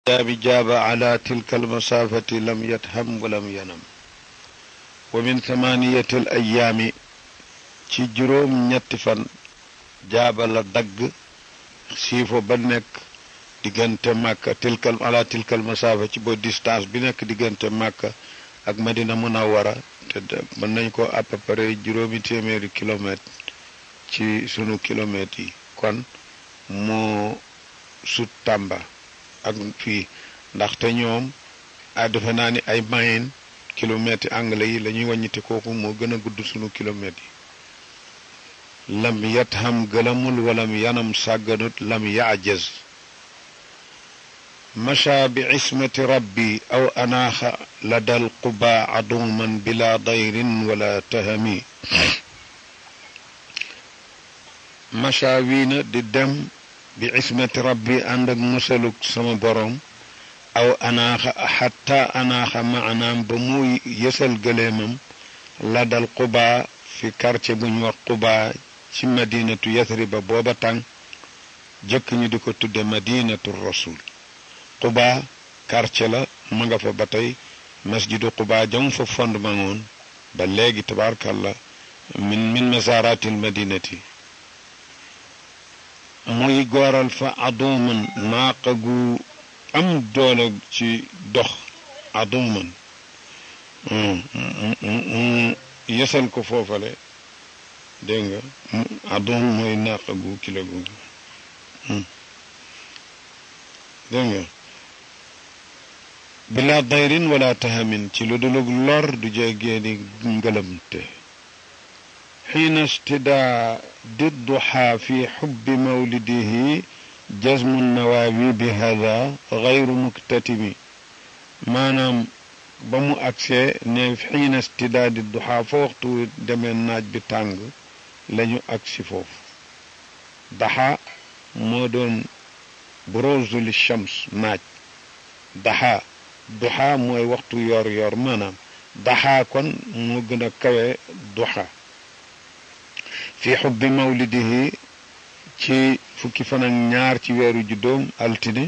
jaabi jaaba ala tilka almasaafati lam yatham walam yanam wa min thamaniyati al ayaami ci juróom ñetti fan jaaba la dagg siifo ba nekk diggante màkka tilkal ala tilkal masaafa ci ba distance bi nekk diggante màkka ak madina munawara te mën nañ ko à peu près juróomi téeméeri kilomètre ci sunu kilomètres yi kon moo sut tàmba ak fii ndaxte ñoom a defe naa ni ay mayen kilomètres yi anglais yi la ñuy wàññite kooku moo gën a gudd sunu kilomètres yi lam yatham gëlamul walam yanam sàgganut lam yaajaz masha bi ismati rabbi aw anaaxa la dal quba aduman bila dayrin wala tahami masha wii na di dem bi ismati rabbi ànd ak musaluk sama borom aw anaaxa xatta anaaxa maanaam ba muy yësal gëleemam la dal quba fi quartier bu ñu wax quba ci madinatu yathriba booba tàng jëkk ñu di ko tudde madinatu rasul quba quartier la ma nga fa ba tey masjidu quba jam fa fondement woon ba léegi tabaarkalla min min masaratil madinati muy gooral fa aduman naaqa gu am doole ci dox aduman yësal ko foofale dégg nga adum mooy naaqa gu kilo gu dégg nga bila dayrin wala tahamin ci lu dulug lor du jéggéeni ngëlamte xiina istidaa di duxaa fi xubbi mawlidihi jazmu nawaawi bi hada gayru muktatimi maanaam ba mu agsee ne xiina istidaa di duxaa fa waxtu demee naaj bi tàng lañu agsi foofu daxa moo doon buruzu li shams naaj daxa duxa mooy waxtu yor yor maanaam daxa kon moo gën a kawe duxa fi xubbi mawlidihi ci fukki fan ak ñaar ci weeru juddoom altine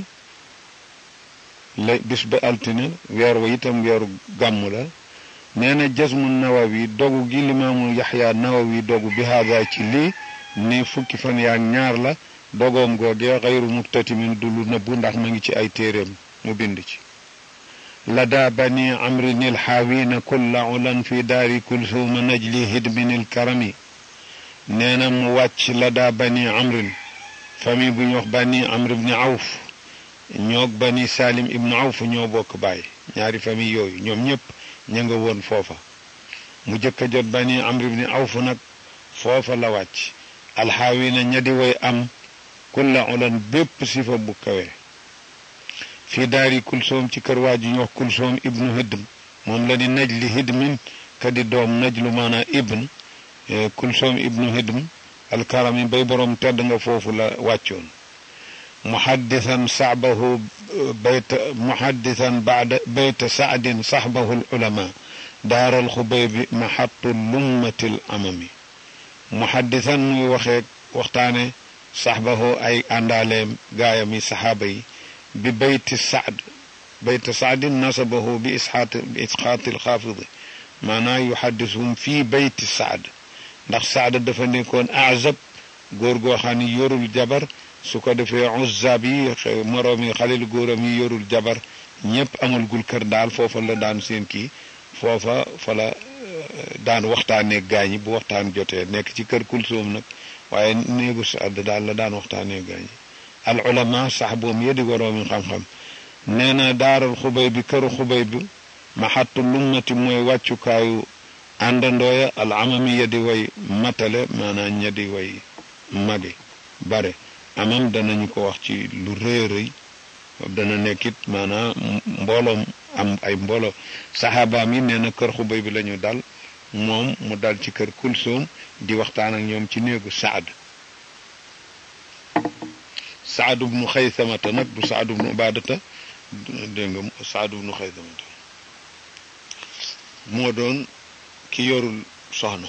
la bis ba altine weer wa itam weeru gàmmu la nee na jasmu nawawi dogu gi limaamu yaxya nawawi dogu bi haada ci lii ni fukki fan yaak ñaar la dogoom googee xayru muktatimin du lu nëbbu ndax ma ngi ci ay téeréem mu bind ci lada bani amrin ilxaawina kulla ulan fi daari kulsuuma najli hidmin ilkarami nee na mu wàcc lada bani amrin famille bu ñu wax bani amr ibni awf ñoog bani salim ibnu awf ñoo bokk baay ñaari famille yooyu ñoom ñëpp ña nga woon foofa mu jëkk a jot bani amr ibni awf nag foofa la wàcc alxaawina ña di way am kulla ulan bépp sifa bu kawe fii daari kulsoom ci kër waa ji ñu wax kulsoom ibnu hidm moom la di najli hidmin ka di doom najlu maanaa ibn kulsoom ibnu hidm alkarami bay boroom tedd nga foofu la wàccoon muhaddisan saxbahu bayta muhaddisan baada bayta saadin saxbahu alulama daaral xubaybi maxattu lummatil amami muhaddisan muy waxee waxtaane saxbahu ay àndaaleem gaayam yi saxaaba yi bi bayti saad bayta saadin nasabahu bi isxaat bi isxaati alxaafidi maanaa yuhaddisuhum fii bayti saad ndax saada dafa nekkoon azab góor goo xam ni yorul jabar su ko defee uzab yi moroom yi xalil góoram yi yorul jabar ñëpp amul gul kër daal foofa la daan seen kii foofa fa la daan waxtaanee gaañi bu waxtaan jotee nekk ci kër kulsoom nag waaye néegu saad daal la daan waxtaanee gaañi al ulama sax boom yedi waroomi xam-xam nee na daaral xubay bi këru xubay bi maxattu lummati mooy wàccukaayu àndandooya al amami ya di way matale maanaam ña di way mage bare amam danañu ko wax ci lu rëy rëy dana nekkit maanaam mbooloom am ay mbooloo saxaabaam yi nee na kër xubay bi lañu dal moom mu dal ci kër kulsoom di waxtaan ak ñoom ci néegu saad saad bnu xaysamata nag du saad bnu ubaadata dégg nga saad bnu xaysamata moo doon ki yorul soxna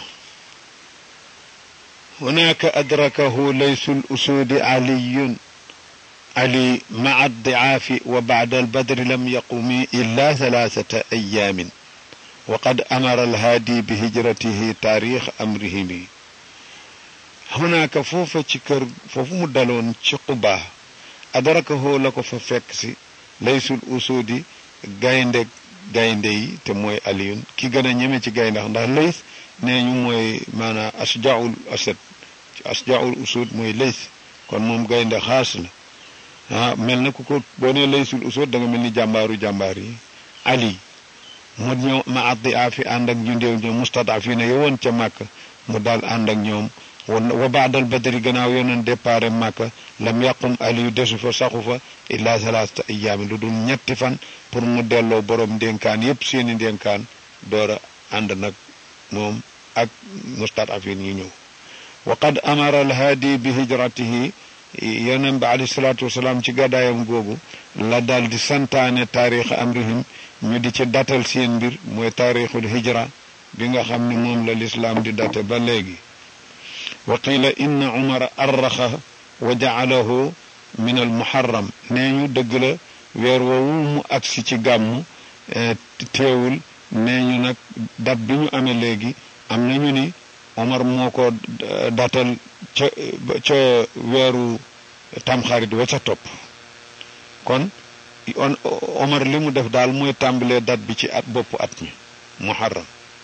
هناك أدركه ليس الأسود علي علي مع الضعاف وبعد البدر لم يقم إلا ثلاثة أيام وقد أمر الهادي بهجرته تاريخ أمرهم هناك فوف تشكر فوف مدلون تشقبا أدركه لك ففكسي ليس الأسود gaynde gaynde yi te mooy aliyun ki gën a ñeme ci gaynde ndax lays nee ñu mooy maanaam asjaul asad asjaul usud mooy lays kon moom gaynde xaas la ah mel na ku ko boo nee laysul usud da nga mel ni jàmbaaru jàmbaar yi ali mu ñëw ma addi afi ànd ak ñu ndéew ñoom mustadafina yowoon ca màkk mu daal ànd ak ñoom wa baadal badri gannaaw yonen départ màkka lam yàqum aliyu desu fa saxu fa illa salaasta ayaami lu dul ñetti fan pour mu delloo borom ndénkaan yépp seeni ndénkaan door a ànd nag moom ak mustadafin yi ñëw wa qad amara alhaadi bi hijratihi yonent bi alayhi salaatu wasalaam ci gàddaayam googu la daal di santaane taarix amrihim ñu di ci datal seen mbir mooy taarixul hijra bi nga xam ne moom la lislaam di date ba léegi wa qila inna umara arraxa wa jacalahu min al muharram nee ñu dëgg la weer woowu mu agsi ci gàmmu teewul nee ñu nag dat bi ñu amee léegi am nañu ni Omar moo ko datal ca ca weeru tamxarit wa ca topp kon Omar li mu def daal mooy tàmbalee dat bi ci at boppu at mi muharram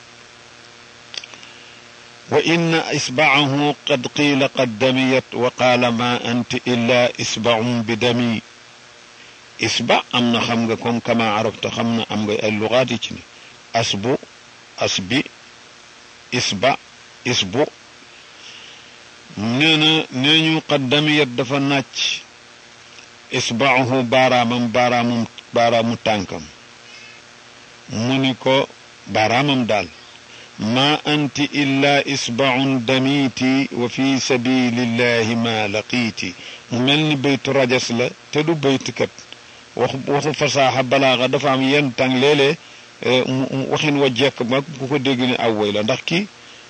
wa inna isbaahu qad qiila qad damiyat wa qaala ma anti illa isbaun bi dami isba am na xam nga comme kama arafta xam na am nga ay lugaat yi ci ni asbu asbi isba isbu nee na nee ñu qaddamiyat dafa nàcc isbaahu baaraamam baaraamum baaraamu tànkam mu ni ko baaraamam daal ma anti illa isbaun damiiti wa fi sabilillahi ma laqiiti mu mel ni baytu rajas la te du baytukat waxu waxu fasaaxa balaaxa dafa am yenn tàng léeg-léeg waxin wa jekk ma ku ko dégg ne aw woy la ndax kii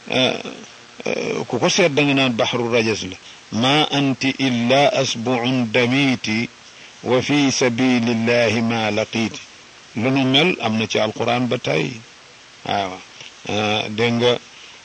ku ko seet da nga naan baxru rajas la ma anti illa asbuun damiiti wa fi sabilillahi ma laqiiti lu nu mel am na ci alquran ba tey waaw dégg nga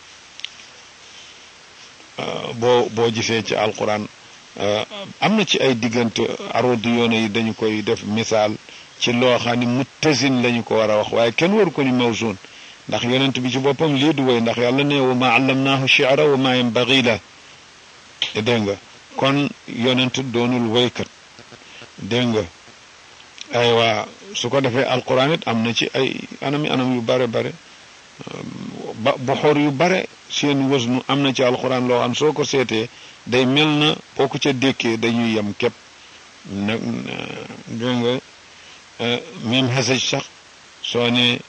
boo boo gisee ci alquran am na ci ay diggante aroodu yoone yi dañu koy def misaal ci loo xam ne muttasin lañu ko war a wax waaye kenn waru ko ni mawzun ndax yonent bi ci boppam lii du woy ndax yàlla ne wa ma allamnaahu shi'ra wa ma yanbaghi la dégg nga kon yonent doonul woykat dégg nga aywa su ko defee alquran it am na ci ay anami anam yu bare bare ba bu xor yu bare seen wasnu am na ci alquran loo xam soo ko seetee day mel na boo ko ca dékkee dañuy yem képp nag dégg nga même xasaj sax soo ne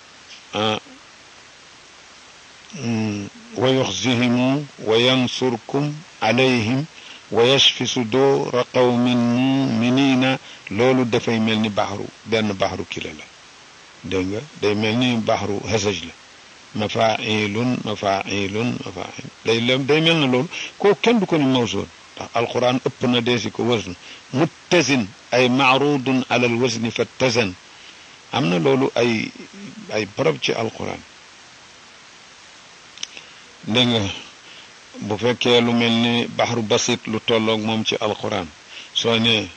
wa yuxzihimu wa yansurkum alayhim wa yashfi sudura qawmin muminina loolu dafay mel ni baxru benn baxru kila la dégg nga day mel ni baxru xasaj la mafailun mafailun mafail day lem day mel na loolu koo kenn du ko ni mawsoon ndax alquran ëpp na deesi ko wasn muttasin ay maarudun ala al wasni fattasan am na loolu ay ay barab ci alquran dégg nga bu fekkee lu mel ni baxru basit lu tolloog moom ci alquran soo ne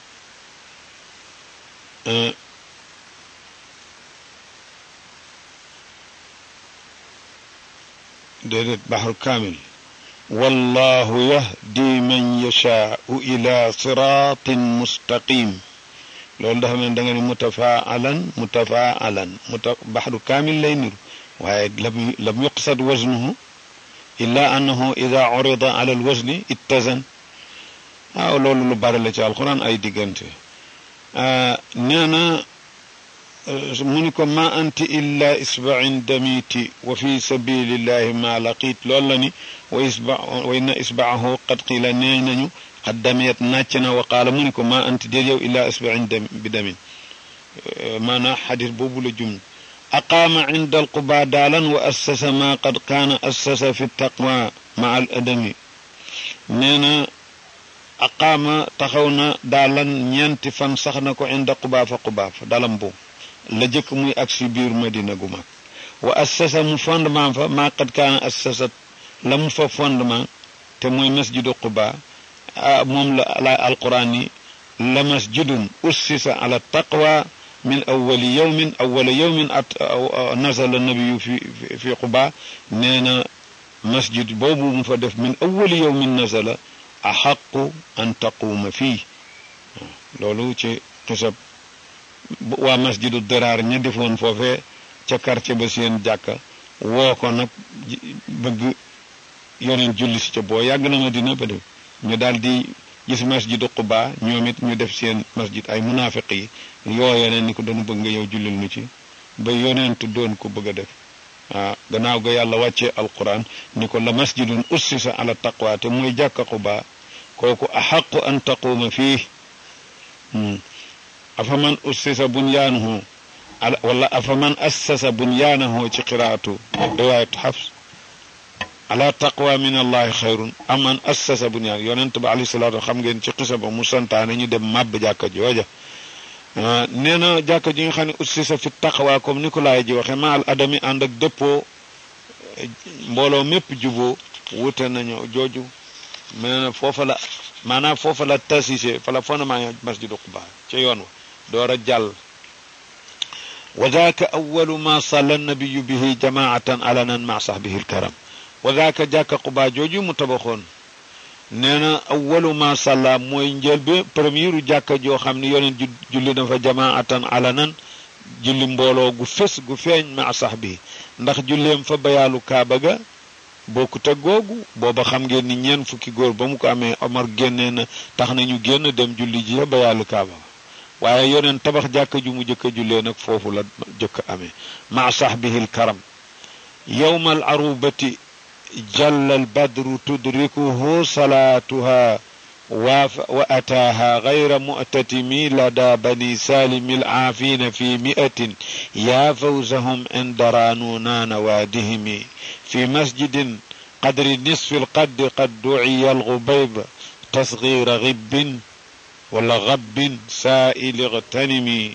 déedéet baxru kaamil wallahu yahdi man yashaau ila siratin mustaqim loolu dafa mel da nga ni mutafaalan mutafaalan muta baxru kaamil lay niru waaye lam lam yuqsad wasnuhu illa annahu ida urida ala alwasni ittazan waaw loolu lu bari la ci alquran ay diggante nee na mu ni ko ma anti illa isbain damiti wa fi sabilillahi ma laqit loolu la ni wa isba wa inna isbaahu qad qila nee nañu qad damiyat nàcc na wa qaala mu ni ko ma anti déet yow illa isbain dam bi damin maanaa xadis boobu la jum aqaama inda alquba daalan wa assasa ma qad kaana assasa fi taqwa ma al adami nee na aqaama taxaw na daalan ñeenti fan sax na ko inda qubaafa qubaafa dalam boobu la jëkk muy ak si biir madina gu mag wa assasa mu fondement fa maa qad kaana assasat la mu fa fondement te mooy masjidu quba moom la la alquran yi la masjidun ussisa ala taqwa min awali yawmin awala yawmin at nazala nabiyu fi fi quba nee na masjid boobu mu fa def min awali yawmin nazala axaqu an taquuma fii loolu ci xisab waa masjidu diraar ña defoon foofee ca quartier ba seen jàkka woo ko nag bëgg yoneen julli si ca boo yàgg na Madina ba def ñu daal di gis masjidu Quba ñoom it ñu def seen masjid ay munaafiq yi yoo yeneen ni ko doon bëgg nga yow jullil nu ci ba yoneentu doon ko bëgg a def waaw gannaaw ga yàlla wàccee alquran ni ko la masjidun ussisa ala taqwa te mooy jàkka Quba kooku axaqu an taquuma fii afaman ussisa bunyaanuhu wala afaman assasa bunyaanahu ci qiraatu riwaayatu xafs ala taqwa min allahi xayrun aman assasa bunyaan yonent ba alayhi salaatu xam ngeen ci xisa ba mu santaane ñu dem màbb jàkka jooja nee na jàkka ji nga xam ne ussisa fi taqwa comme ni ko laay ji waxe ma al adami ànd ak dëppoo mbooloo mépp juboo wute nañu jooju nee na foofa la maanaam foofa la tasise fa la fondement masjidu Quba ca yoon wa door a jàll wa daaka awalu ma salla nabiyu bihi jamaatan alanan ma sahbihi alkaram wa daaka jàkka Quba jooju mu tabaxoon nee na awalu ma salla mooy njëlbe première jàkka joo xam ne yoneen julli na fa jamaatan alanan julli mbooloo gu fés gu feeñ ma sahbihi ndax julleem fa bayaalu kaaba ga bokkut ak googu booba xam ngeen ni ñeen fukki góor ba mu ko amee Omar génnee na tax nañu génn dem julli ji ba yàllu kaaba waaye yoneen tabax jàkka ju mu jëkk a jullee nag foofu la jëkk amee ma sahbihi lkaram yowma al arubati jalla al badru tudrikuhu salaatuha wa ataaha gayra mu'tatimi lada bani salimi alcaafina fi mi'atin yaa fawzahum inda raanuuna nawaadihimi في مسجد قدر نصف القد قد دعي الغبيب تصغير غب ولا غب سائل اغتنمي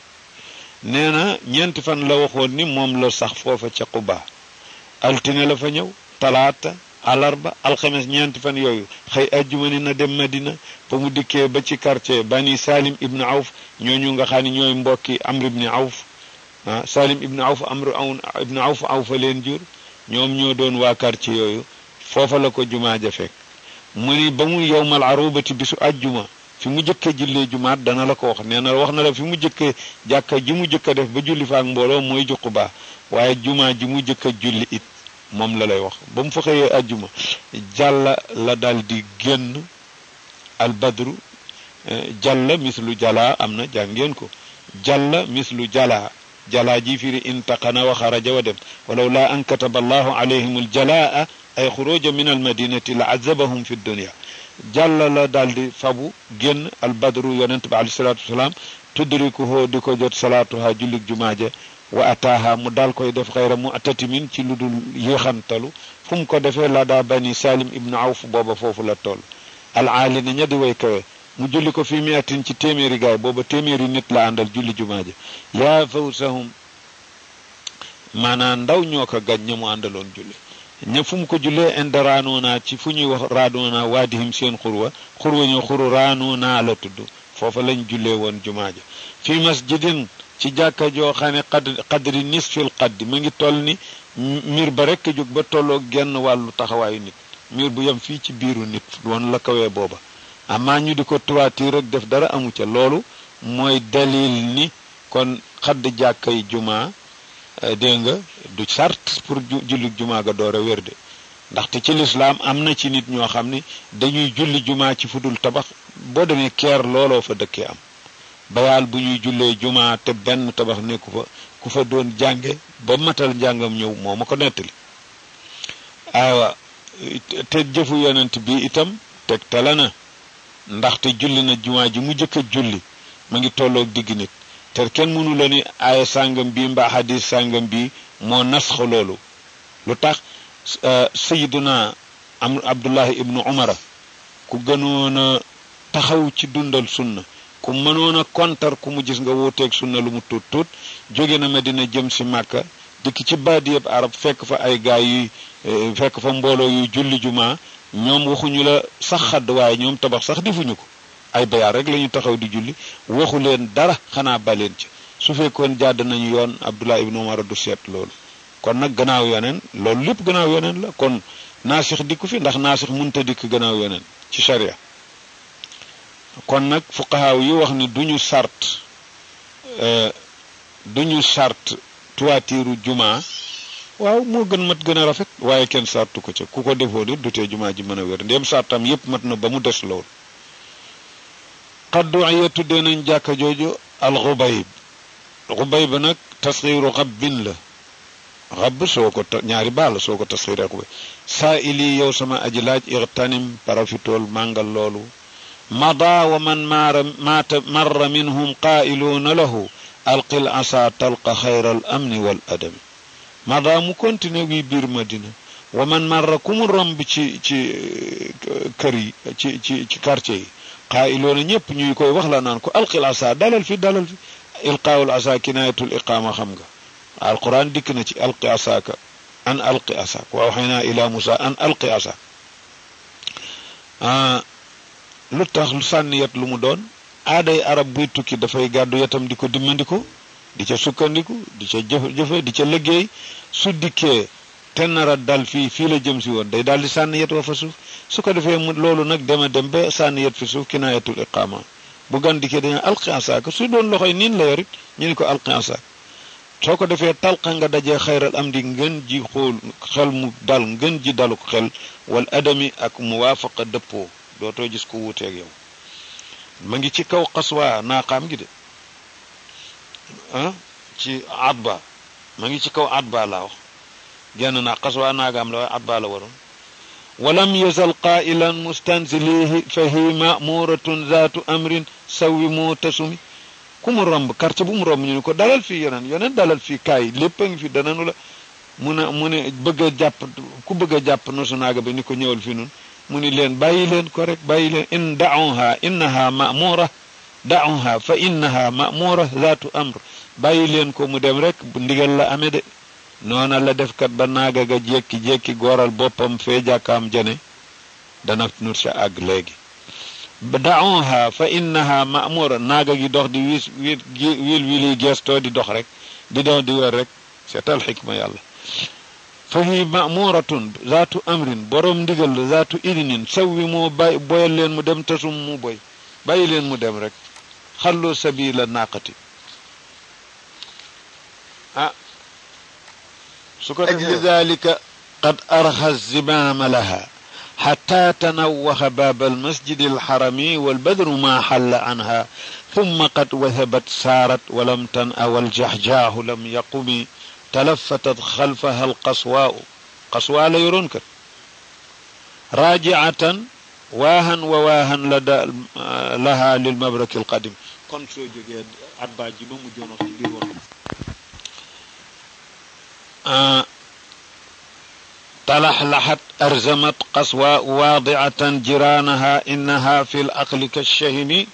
نينا ñent fan la waxoon ni moom la sax foofa ca Quba altine la fa ñëw talaata alarba alxames ñeenti fan yooyu xëy ajjuma ni na dem Madina ba mu dikkee ba ci quartier bani Salim ibnu Awf ñooñu nga xam ne ñooy mbokki Amr ibnu Awf ah Salim ibnu Awf Amr ibnu Awf Awfa leen jur ñoom ñoo doon waa quartier yooyu foofa la ko jumaa ja fekk mu ni ba mu yowmal arubati bisu ajjuma fi mu jëkke jullee jumaat dana la ko wax nee na wax na la fi mu jëkke jàkka ji mu jëkk a def ba julli fa ak mbooloo mooy juqu baa waaye jumaa ji mu jëkk a julli it moom la lay wax ba mu fa xëyee ajjuma jàlla la dal di génn al badru jàlla mislu jalaa am na jàngeen ko jàlla mislu jalaa jalaa ji firi intaqana wa xaraja wa dem walaw laa an kataba allahu alayhim aljalaa ay xuruja min almadinati la azabahum fi dunia jàlla la daal di fabu génn albadru yonent bi alayhi salatu wasalaam tudrikuhoo di ko jot salaatuha jullig jumaaje wa ataaha mu daal koy def xayra mu atatimin ci lu dul yéexantalu fu mu ko defee la daa bani salim ibnu awf booba foofu la toll alaali na ña di way kawe mu julli ko fi miatin ci téeméeri gaay booba téeméeri nit la àndal julli jumaaje yaa fawsahum maanaam ndaw ñoo ko gañ ña mu àndaloon julli ña fu mu ko jullee inde raanoona ci fu ñuy wax raanoona waadihim seen xurwa xurwa ñu xuru raanoona la tudd foofa lañ jullee woon jumaaje fi masjidin ci jàkka joo xam ne qad qadri nisfil qaddi ma ngi toll ni miir ba rekk jóg ba tolloo genn wàllu taxawaayu nit miir bu yem fii ci biiru nit woon la kawee booba amaa ñu di ko tuwaatiir rek def dara amu ca loolu mooy dalil ni kon xadd jàkkay jumaa dégg nga du sart pour julli jumaa ga door a wér de ndaxte ci lislaam am na ci nit ñoo xam ni dañuy julli jumaa ci fudul tabax boo demee keer looloo fa dëkkee am bayaal bu ñuy jullee jumaa te benn tabax nekku fa ku fa doon jànge ba matal njàngam ñëw moo ma ko nettali aywa te jëfu yonent bi itam tegtale na ndaxte julli na jumaa ji mu jëkk a julli ma ngi tolloog digg nit te kenn mënu la ni aaya sàngam bi mbaa xadis sàngam bi moo nasx loolu lu tax sayiduna am abdullahi ibnu umara ku gënoon a taxaw ci dundal sunna ku mënoon a kontar ku mu gis nga wuuteeg sunna lu mu tuut tuut jóge na Medina jëm si Màkka dikk ci baadiyab arab fekk fa ay gaay yuy fekk fa mbooloo yuy julli jumaa ñoom waxuñu la sax xadd waaye ñoom tabax sax defuñu ko ay bayaar rek la ñu taxaw di julli waxu leen dara xanaa baleen ci su fekkoon jàdd nañu yoon Abdullah ibnu Umar du seet loolu kon nag gannaaw yoneen loolu lépp gannaaw yoneen la kon naasix dikku fi ndax naasix mënta dikk gannaaw yoneen ci sharia kon nag fuqahaaw yi wax ni duñu sart duñu sart tuwaatiiru jumaa waaw moo gën mat gën a rafet waaye kenn sartu ko ca ku ko defoo di du tee jumaa ji mën a wér ndéem sartam yépp mat na ba mu des lool xaddu ya tuddee nañ jàkka jooju al xubayb xubayb nag tasxiiru xabbin la xabb soo ko ñaari baal soo ko tasxiiree xubayb saa ili yow sama aji laaj ixtanim parafitool màngal loolu mada wa man maara maata marra minhum qaa'iluuna lahu alqil asa talqa xayra al amni wal adami mada mu continue wi biir madina wa man marra ku mu romb ci ci kër yi ci ci ci quartier yi qaa'iluuna ñëpp ñuy koy wax la naan ko alqil asa dalal fi dalal fi ilqaawul asa kinaayatul iqaama xam nga alquran dikk na ci alqi asaaka an alqi asaak wa awxaynaa ila musa an alqi asaak lu tax lu sànni yet lu mu doon aaday arab buy tukki dafay gàddu yetam di ko dimmandiko di ca sukkandiku di ca jëf jëfe di ca liggéey su dikkee te nar a dal fii fii la jëm si woon day daal di sànni yet wa fa suuf su ko defee mu loolu nag dema dem ba sànni yet fi suuf kinaayatul iqaama bu gan dikkee dañu alqi asaaka su doon loxoy niin la yorit ñu ni ko alqi asaak soo ko defee talqa nga dajee xayral am di ngën ji xool xel mu dal ngën ji daluk xel wal adami ak muwaafaqa dëppoo dootoo gis ko wuuteeg yow ma ngi ci kaw xaswa naaqaam gi de ah ci atba ma ngi ci kaw atba laa wax genn naa xaswa naagaam la waaye atba la waroon walam yazal qaa'ilan mustanzilihi fa hi mamuratun zaatu amrin sawi moo tasumi ku mu romb quartier bu mu romb ñu ne ko dalal fii yoneen yoneen dalal fii kaay lépp a ngi fi dananu la mu ne mu ne bëgg a jàpp ku bëgg a jàpp nosu naaga bi ni ko ñëwal fi nun mu ni leen bàyyi leen ko rek bàyyi leen in da'uha innaha ma'mura da'uha fa innaha ma'mura zaatu amr bàyyi leen ko mu dem rek bu ndigal la amee de noona la def kat ba naaga ga jékki-jékki gooral boppam fee jàkkaam jane dana nur sa àgg léegi da'uha fa innaha ma'mura naaga gi dox di wiis wiil wiil wiili gestoo di dox rek di dox di wër rek seetal xikma yàlla fa hi mamuratun zaatu amrin borom ndigal la zaatu idinin sawwi moo bay boyal leen mu dem tasum mu boy bàyyi leen mu dem rek xallu sabila naqati ah su ko defee dalika qad arxa zimama laha حتى تنوه باب المسجد الحرمي والبدر ما حل عنها ثم قد وثبت سارت ولم تنأ والجحجاه لم يقم تلفتت خلفها القصواء قصواء لا يرونك راجعة واها وواها لدى لها للمبرك القديم كون سو جوجي ادبا جي بامو جونو ci bir wax تلحلحت أرزمت قصواء واضعة جيرانها إنها في الأقل كالشهن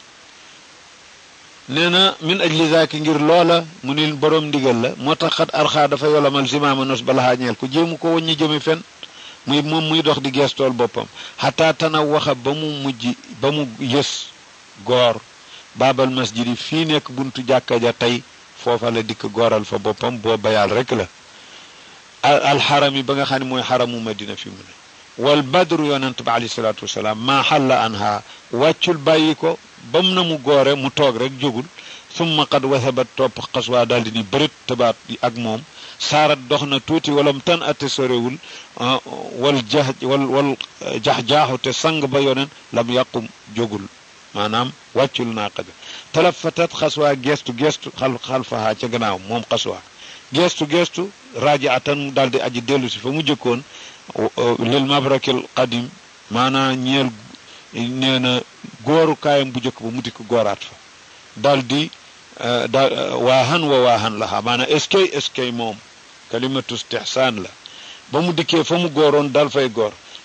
نينا من أجل ذاك ngir loola mu ni borom ndigal la moo tax xat arxaa dafa yolamal zimaama nos balaxaa ñeel ko jéemu ko waññi jëmi fen muy moom muy dox di geestool boppam xataa tana waxa ba mu mujj ba mu yës goor baabal masjid yi fii nekk buntu jàkka ja tey foofa la dikk gooral fa boppam boo bayaal rek la alxaram yi ba nga xam ne mooy xaramu madina fi mu ne wal badru yonent ba alayhi salaatu wasalaam maa xalla anha wàccul bàyyi ko bam na mu goore mu toog rek jógul summa qad wasabat topp xaswaa daal di ni bërit tabaat ak moom saarat dox na tuuti walam tan ate sorewul wal jax wal wal jax-jaaxu te sang ba yonen lam yàqum jógul maanaam wàccul naa qaja talafatat xaswaa gestu gestu xal xalfahaa ca gannaaw moom xaswaa gestu gestu rajaatan mu daal di aji dellu si fa mu jëkkoon lil mabrakil qadim maanaa ñeel nee na góoru kaayam bu jëkk ba mu dikk gooraat fa daal di daal waahan wa waahan laha maanaa eskay eskay moom kalimatu istihsaan la ba mu dikkee fa mu góoroon dal fay góor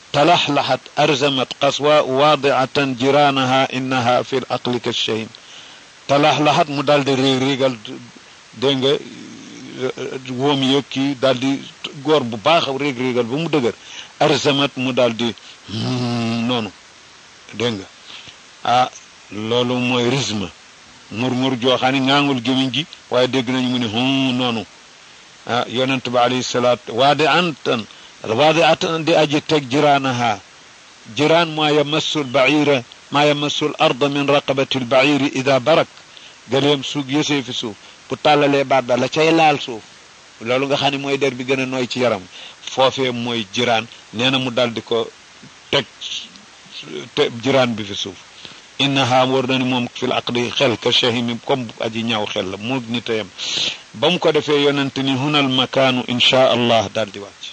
talaxlaxat arzamat qaswa waadiatan jiraanaha innaha fi l aqli ka shahin talaxlaxat mu daal di réeg réegal dégg nga wóom yëg kii daal di góor bu baax réeg réegal ba mu dëgër arzamat mu daal di noonu dégg nga ah loolu mooy risme murmur jooxaan ni ngaangul gémiñ gi waaye dégg nañu mu ne hum noonu ah yonent ba alayhi salaatu waade antan waade atan di aji teg jiraanaha jiraan maa yamassu lbaira maa yamassu l arda min raqabati lbairi ida barak gëleem suug yësee fi suuf bu tàllalee baat ba la cay laal suuf loolu nga xam ne mooy der bi gën a nooy ci yaram foofee mooy jiraan nee na mu dal di ko teg te jiraan bi fi suuf innaha war na ni moom fil aqdi xel ka shahimi comme aji ñaaw xel la mu nit a yem ba mu ko defee yonent ni hunal makaanu inchaa allah daal di wàcc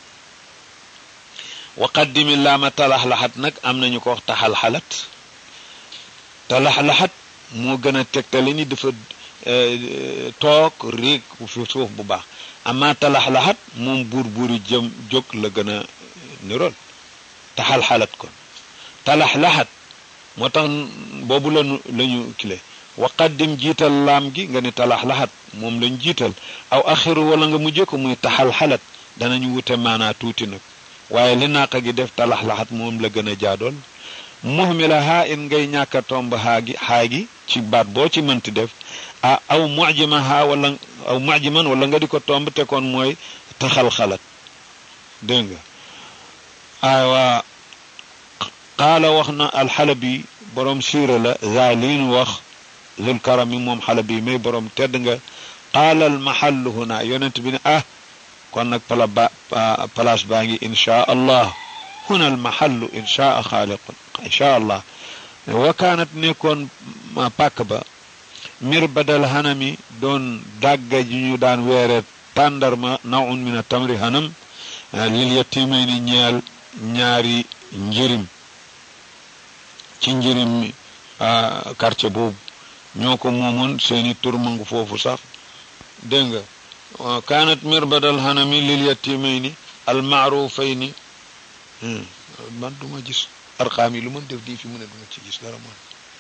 wa qaddimi laama talaxlaxat nag am nañu ko wax taxalxalat talaxlaxat moo gën a tegtale ni dafa toog réeg fi suuf bu baax amma talaxlaxat moom buur buuri jëm jóg la gën a nirool taxalxalat kon talaxlaxat moo tax boobu lañu lañu kile wa qaddim jiital laam gi nga ni talaxlaxat moom lañ jiital aw axiru wala nga mujjee ko muy taxalxalat danañu wute maanaa tuuti nag waaye li naaqa gi def talaxlaxat moom la gën a jaadool muhmila haa in ngay ñàkk a tomb haa gi xaa gi ci baat boo ci mënti def ah aw mujima haa wala aw mujiman wala nga di ko tomb te kon mooy taxalxalat dégg nga aywa qaala wax na alxalabi borom siira la zaalin wax zul karami moom xalabi may borom tedd nga qaala almahallu huna yonent bi ne ah kon nag pala ba place baa ngi inchaa allah huna almahallu inchaa xaaliqun inchaa allah wa kaanat nekkoon pàkk ba mir badal hanami doon dàgga ji ñu daan weere tàndarma nawun min a tamri hanam lil yatimayni ñeel ñaari njërim ci njërim mi quartier boobu ñoo ko moomoon seeni tur mangu foofu sax dégg nga kaanat mirbadal hanami lil yatimayni al maarufayni man duma gis arqaam yi lu mën def di fi mu ne duma ci gis dara man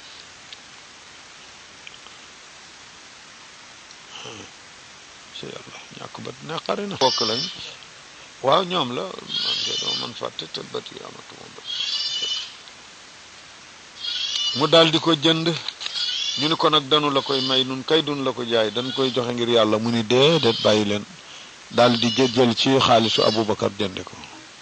ci yàlla ñàkk ba naqari na bokk lañ waaw ñoom la man de dama man fàtte te bët yi amatuma bët mu daal di ko jënd ñu ni ko nag danu la koy may nun kay dun la ko jaay dañ koy joxe ngir yàlla mu ni déedéet bàyyi leen daal di jël ci xaalisu Aboubacar jënde ko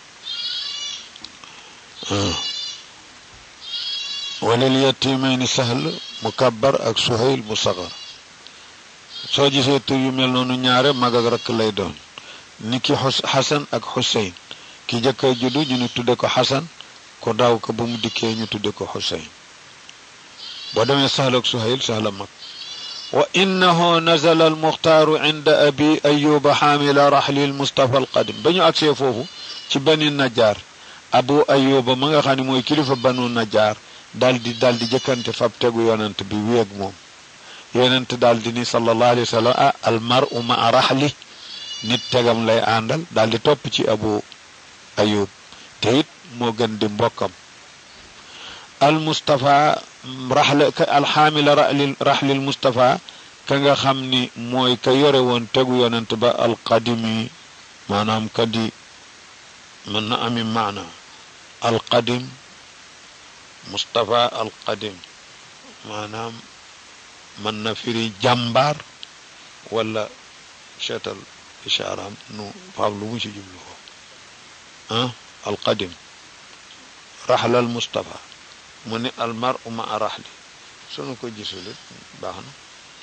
walil yatimayni sahl mukabbar ak suhayl mu sagar soo gisee tur yu mel noonu ñaare mag ak rakk lay doon ni ki xasan ak xuseyn ki jëkk a juddu ñu ni tudde ko xasan ko daw ko ba mu dikkee ñu tudde ko xuseyn boo demee sahl ak suhayl sahla mag wa innahu nazala almuxtaaru inda abi ayuba xaamila raxli almustafa alqadim ba ñu agsee foofu ci bani najaar abu ayuba ma nga xam ne mooy kilifa banu najaar daal di daal di jëkkante fab tegu yonent bi wéeg moom yonent daal di ni sallallahu alayhi wa sallam ah almaru ma raxli nit tegam lay àndal daal di topp ci abu ayub te it moo gën di mbokkam al mustafa raxle ka alxaamila raxli raxlil mustafa ka nga xam ni mooy ka yore woon tegu yonent ba alqadimi maanaam ka di mën na ami maana alqadim mustafa alqadim maanaam mën na firi jàmbaar wala seetal ishaaraam nu faam lu mu ci jublu ko ah alqadim raxlal mustafa mu ni almar uma a raxli sunu ko gisulit baax na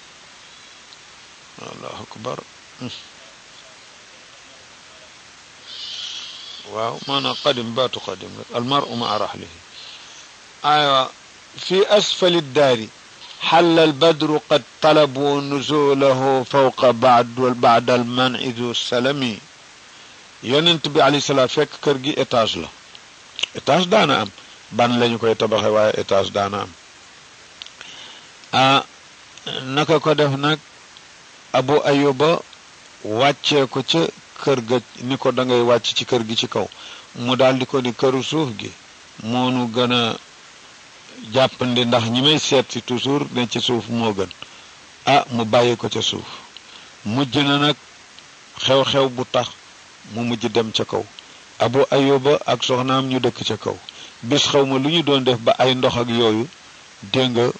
allahu akbar waaw maanaam qadim baatu qadim rek almar uma a raxlihi aywa fi asfali daari حل البدر قد طلبوا نزوله فوق بعد بعد المنع ذو السلم يونت بي عليه الصلاه فك kër gi étage la étage daana am ban lañu koy tabaxe waaye étage daana am ah naka ko def nag abu ayuba wàccee ko ca kër ga ni ko da ngay wàcc ci kër gi ci kaw mu daal di ko ni këru suuf gi moonu gën a jàppandi ndax ñi may seet si toujours ne ci suuf moo gën ah mu bàyyi ko ca suuf mujj na nag xew-xew bu tax mu mujj dem ca kaw abu ayuba ak soxnaam ñu dëkk ca kaw bis xaw ma lu ñu doon def ba ay ndox ak yooyu dégg nga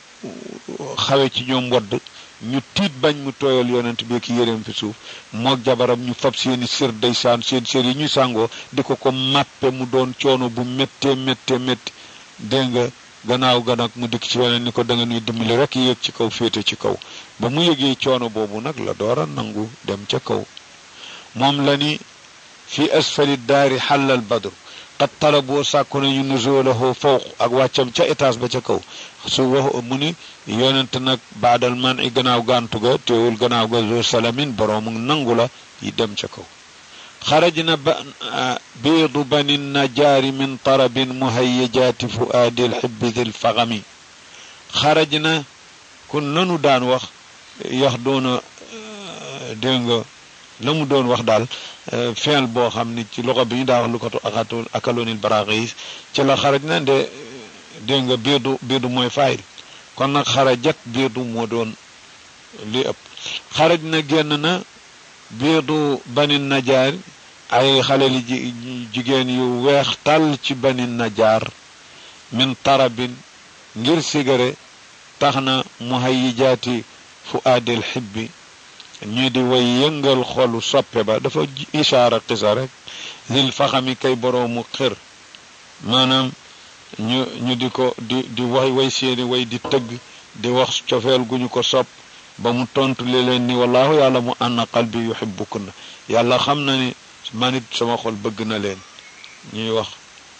xawe ci ñoom wadd ñu tiit bañ mu tooyal yonent bi ki yéreem fi suuf moog jabaram ñu fab seeni sër day saan seen sër yi ñuy sàngoo di ko ko màppe mu doon coono bu méttee méttee métti dégg nga gannaaw ga nag mu dikk ci weneen ni ko da nga nuy dimbali rek yéeg ci kaw féete ci kaw ba mu yëgee coono boobu nag la door a nangu dem ca kaw moom la ni fi asfali daari xàllal badru qad talaboo sàkku nañu nuzulahu fawq ak wàccam ca étage ba ca kaw su wax mu ni yonent nag baadal man i gannaaw gàntu ga teewul gannaaw ga zo salamin boroomu nangu la yi dem ca kaw xarajna ba biidu bani najaari min tarabin muhayyajaati fuaadi lxibbi di lfagami xarajna kun lanu daan wax yax doona dégg nga la mu doon wax daal feel boo xam ni ci loxo bi ñu daa wax lu ko akatu akaloonil baraaxis ci la xaraj na nde dégg nga biidu biidu mooy fayil kon nag xarajat biidu moo doon li ëpp xaraj na génn na biidu bani najaar ay xale li jigéen yu weex tàll ci bani najaar min tarabin ngir sigare tax na muhayyijaati fu aadil xibbi ñu di way yëngal xolu soppe ba dafa ishaara xisa rek lil faxami kay boroomu xër maanaam ñu ñu di ko di di way way seeni way di tëgg di wax cofeel gu ñu ko sopp ba mu tontu li leen ni wallahu yàlla mu anna qalbi yuhibbukunna yàlla xam na ni man it sama xol bëgg na leen ñuy wax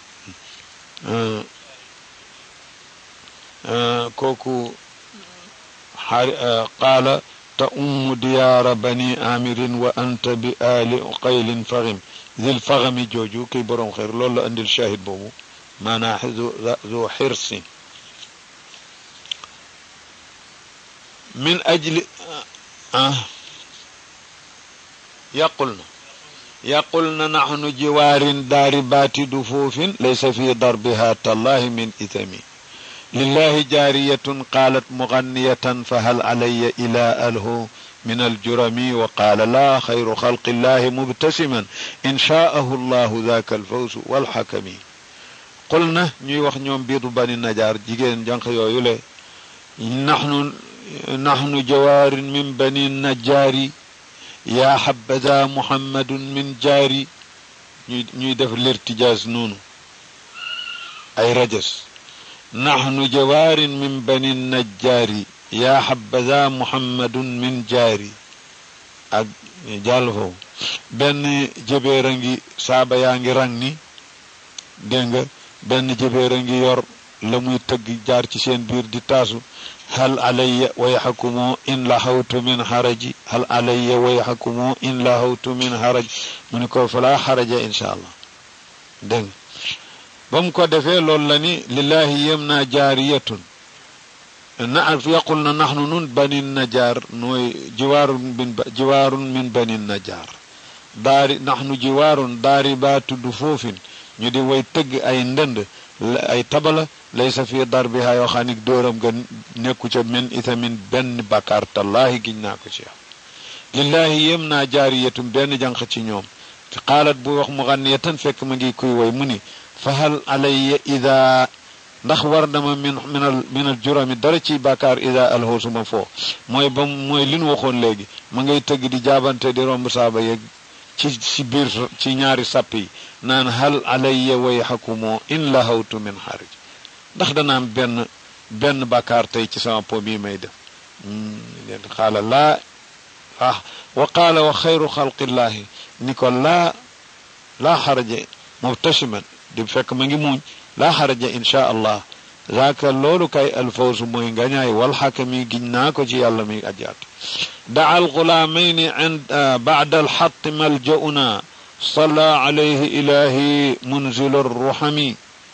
kooku xaari qaala ta umm diyaara bani amirin wa anta bi ali qaylin faxim zil faxami jooju kiy boroom xeer loolu la andil shahid boobu maanaa zu xirsin min ajli ah yaqulna yaqulna naxnu jiwaarin daari baati dufuufin laysa fi darbiha tallahi min ithami lillahi jaariyatun qaalat muganniyatan fahal calaya ila alhu min aljurami wa qaala laa xayru xalqi llahi mubtasiman in shaahu llahu daaka alfawsu walxakami qul na ñuy wax ñoom biidu bani najaar jigéen jànq yooyu le naxnu naxnu jawaarin min bani najaari yaa xabada muhammadun min jaari ñuy ñuy def lirtijaas noonu ay rajas naxnu jawaarin min bani najjaari yaa xabada muhammadun min jaari ak jàll foofu benn jëbeer a ngi saaba yaa ngi rang ni dégg nga benn jëbeer a ngi yor la muy tëgg jaar ci seen biir di taasu hal alayya wayxakumoo in lahawtu min haraji hal alayya wayxakumoo in lahawtu min haraj mu ni ko falaa xaraja insha allah dégg nga ba mu ko defee loolu la ni lillahi yem naa jaariyatun na yaqul na naxnu nun bani najaar nooy jiwaarun min jiwaarun min bani najaar daari naxnu jiwaarun daari baa tudd foofin ñu di way tëgg ay ndënd ay tabala laysa fi darbiha yoo xam ni dóoram ga nekku ca min itamin benn bakkaar tallaahi giñ naa ko ci yow lillahi yem naa jaariyatum benn jànq ci ñoom xaalat bu wax mu xanniyatan fekk ma ngi kuy woy mu ni fahal alayya ida ndax war dama min minal minal jurami dara ci bàkkaar ida alhoosuma foo mooy ba mooy li nu waxoon léegi ma ngay tëgg di jaabante di romb saaba yeeg ci ci biir ci ñaari sàpp yi naan hal alayya wayhakumoo in lahawtu min xarij ndax dana am benn benn bàkkaar tey ci sama po bii may def leen xaala laa ah wa qaala wa xayru xalqillaahi ni ko laa laa xaraja mubtasiman di fekk ma ngi muuñ laa xaraja insha allah zaaka loolu kay alfawsu mooy ngañaay walxakami giñ naa ko ci yàlla mi ajaat daa alxulaamayni ind bacda alxatti maljauna salla alayhi ilahi munzilu arruxami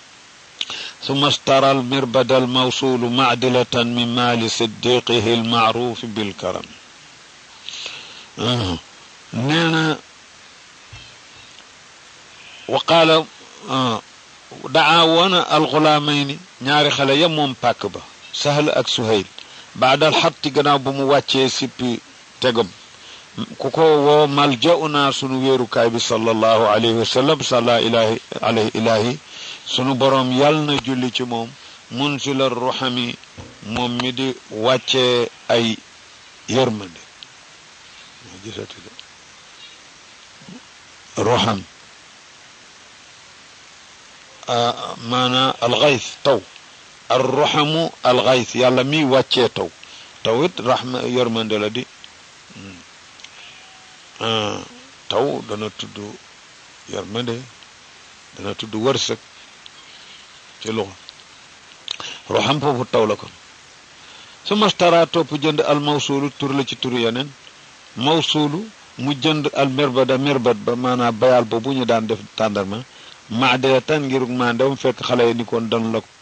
ثم اشترى المربد الموصول معدلة من مال صديقه المعروف بالكرم آه. نانا wa qaala daa woona alxulaamayni ñaari xale ya moom pàkk ba sahl ak suhayl baadal xatti gannaaw ba mu wàccee sippi tegam ku ko woo maljauna sunu wéerukaay bi sallallahu alayhi wa sallam salla ilahi alayhi ilahi sunu boroom yàll na julli ci moom munzila ruhami moom mi di wàccee ay yërmande ruham maana alxays taw ar ruhamu alxays yàlla mi wàccee taw taw it rahma yërmande la di taw dana tudd yërmande dana tudd wërsëg ci loxo ruham foofu taw la kon su mastara topp jënd al mawsuulu tur la ci turu yeneen mawsuulu mu jënd al mirbada mirbat ba maanaam bayal boobu ñu daan def tàndarma maadee tan ngir maandew fekk xale yi ni koon dan la